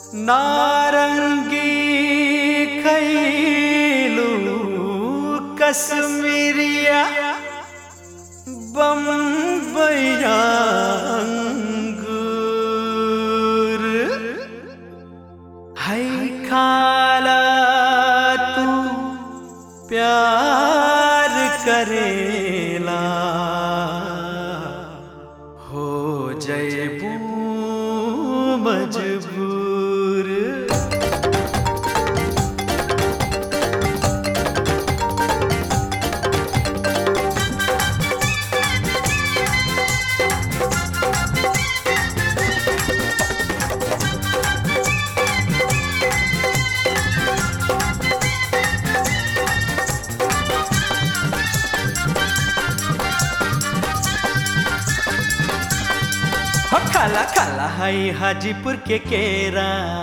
नारंगी खैलू कश्मीरिया बम्बैया अंगूर है खाला तू प्यार करेला हो जयबू मजबूर हो खाला खाला है हाजीपुर के केरा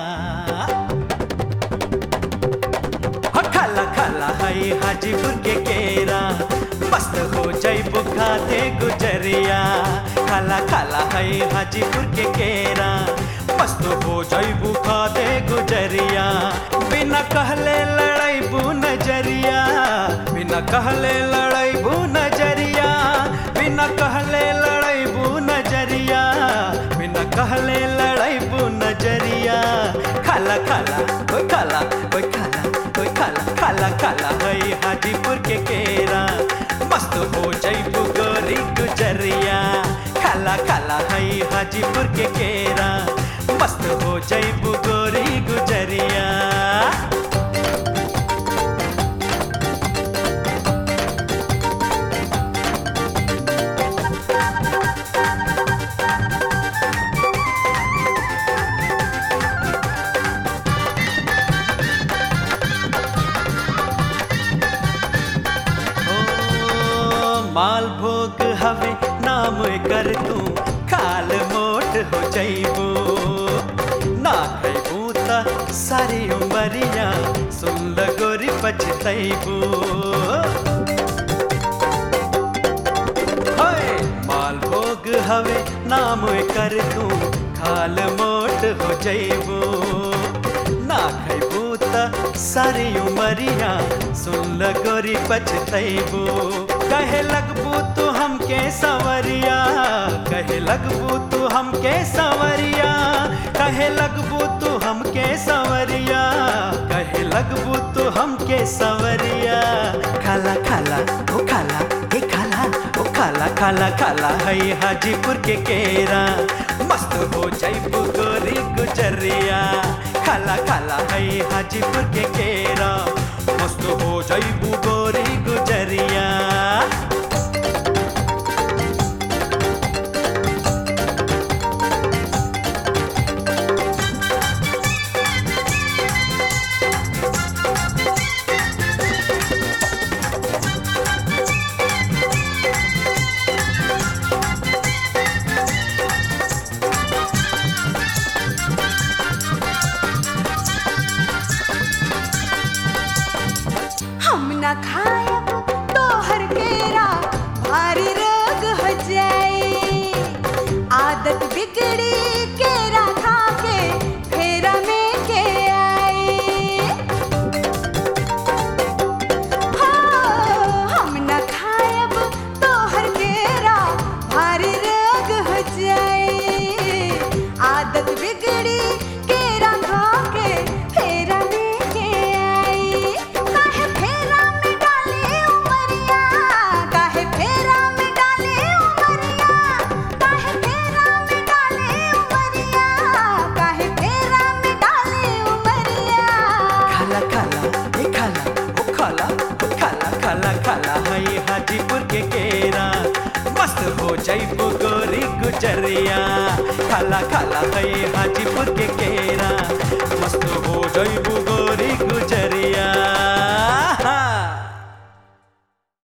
हो खाला खाला है हाजीपुर के केरा मस्त हो जैबू खाते गुजरिया खाला खाला है हाजीपुर के केरा मस्त हो जैबू खाते गुजरिया बिना कहले लड़ैबू नजरिया बिना कहले लड़ैबू नजरिया बिना कहले लड़ैबू नजरिया बिना कहले लड़ैबू नजरिया खाला खाला ओए खाला ओए खाला ओए खाला खाला खाला है हाजीपुर के केरा मस्त हो जैबू गोरी गुजरिया खाला खाला है हाजीपुर के केरा मस्त हो जैबू गोरी गुजरिया ओ, मालभोग हवे नाम कर तू खाल मोट हो जइबू ना खैबू त सारी उमरिया सुन ल गोरी पछतैबू होय मालभोग हवे नाम कर तू खाल मोट हो जइबू ना खैबू त सारी उमरिया सुन ल गोरी पछतैबू कहे लगबू तू हमके सवरिया कहे लगबू तू हमके सवरिया कहे लगबू तू हमके सवरिया कहे लगबू तू हमके सवरिया खाला खाला ओ खाला हे खाला ओ खाला खाला खाला है हाजीपुर के केरा मस्त हो जैबू गोरी गुजरिया खाला खाला है हाजीपुर के केरा मस्त हो जैबू गोरी गुजरिया हम न खायब तोहर केरा भारी रोग हो जाई आदत बिगड़ी केरा खा के फेरा में के आई हो हम न खायब तोहर केरा भारी रोग हो जाई आदत बिगड़ी केरा खा के फेरा में के आई काहे फेरा में डाले उमरिया काहे फेरा में डाले उमरिया काहे फेरा में डाले उमरिया काहे फेरा में डाले उमरिया खाला खाला हे खाला ओ खाला ओ खाला खाला खाला है हाजीपुर के केरा मस्त हो जैबू गोरी गुजरिया खाला खाला है हाजीपुर के केरा